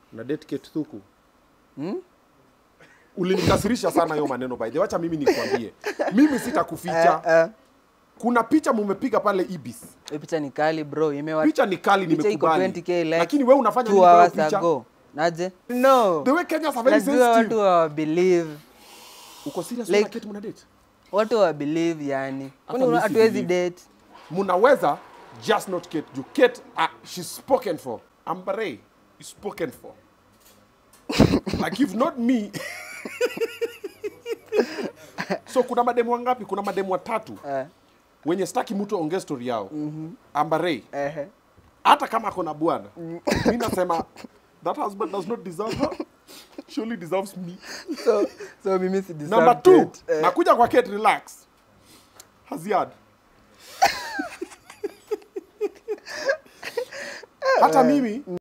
na date Kate Thuku ulinikasirisha sana hiyo maneno by the way. wacha mimi nikwambie mimi sitakuficha Eh, eh. kuna picha mumepiga pale ibis Hii picha ni kali bro, imewa picha ni kali picha iko nimekubali 20k like lakini wewe unafanya two nini kwa hiyo hours picha ago. Naje? No. the way Kenyans are very Najua watu sensitive wa believe. uko serious Like- like, Kate mna date Watu wa believe yani. Kwani mimi una- si hatuwezi believe. date. munaweza just not Kate juu Kate uh, she's spoken for Ambare is spoken for like if not me so kuna mademu wangapi kuna mademu watatu Eh. wenye staki mtu aongee story yao mm-hmm. Ambare Ehe. hata kama ako na bwana mi nasema that husband does not deserve her she only deserves me So so mimi si deserve number two date. Eh. nakuja kwa Kate relax Haziad hata mimi